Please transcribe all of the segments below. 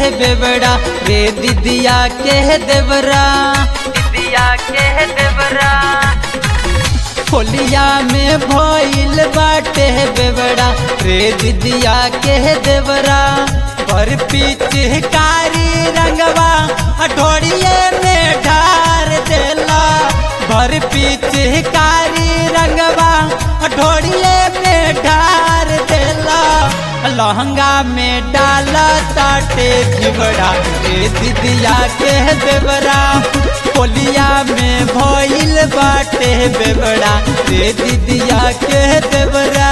बेबड़ा रे दीदिया के देवरा दीदिया के देवरा होलिया में भइल बाटे बेबड़ा रे दीदिया के देवरा पर पिचकारी रंगवा ढोड़िए में ढार देला भर पिचकारी रंगवा ढोड़िए में ढार देला लहंगा में डाला ताटे झिबड़ा रे दीदिया के देवरा होलिया में भइल बाटे बेबड़ा रे दीदिया के देवरा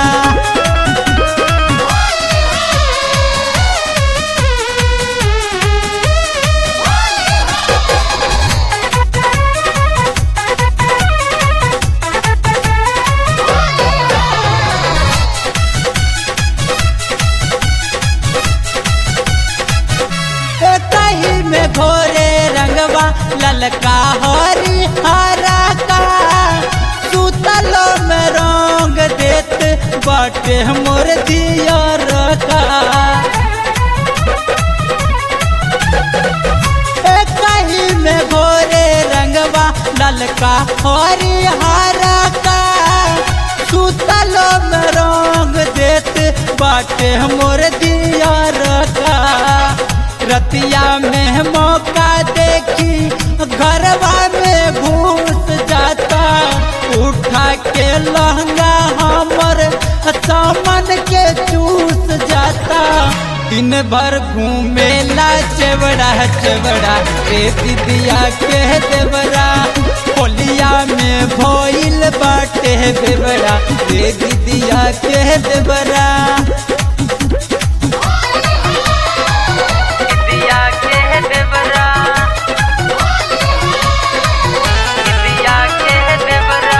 कहीं में घोरे रंगवा ललका हरी हरा का सुतलो में रंग देत बाटे मोर दिया रखा कहीं में घोरे रंगवा ललका हरी हरा का सुतलो में रंग देत बाटे मोर दिया रखा रतिया में मौका देखी घरवा में घुस जाता उठा के लहंगा हमर सामान के चूस जाता दिन भर घूमेला चेवड़ा चेवड़ा रे दीदिया के देवरा होलिया में भइल बाटे बेवड़ा रे दीदिया के देवरा दीदिया के देवरा दीदिया के देवरा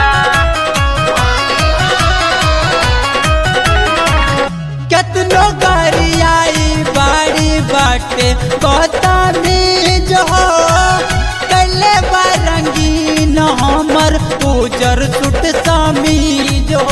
केतनो गाड़ी आई बाड़ी बाटे कहता में जो कैले बारंगीन हमर उजर सुट सामी जो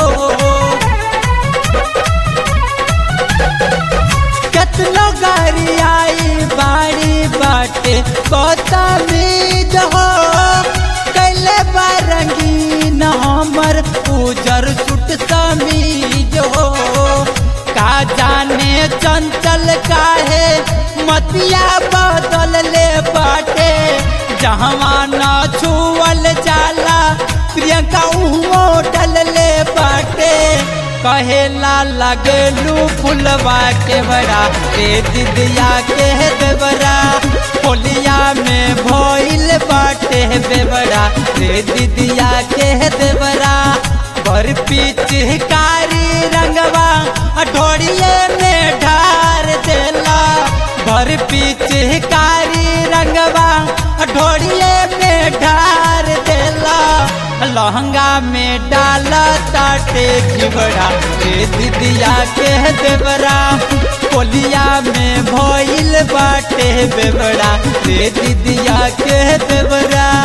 केतनो गाड़ी आई बाड़ी बाटे कहता में जो कैले बारंगीन हमर उजर सुट सामी जो का जाने चंचल काहे मतिया बदल ले बाटे जहवा न छुअल जाला प्रियंका उहो डल ले बाटे कहेला लगलू फुलवा के बड़ा रे दीदिया के देवरा होलिया में भइल बाटे बेबड़ा रे दीदिया के देवरा बर पिचकारी रंगवा ढोड़िए में ढार देला भर पिचकारी रंगवा ढोड़िए में ढार देला लहंगा में डाला ताटे झिबड़ा रे दीदिया के देवरा कोलिया में भइल बाटे बेबड़ा रे दीदिया के देवरा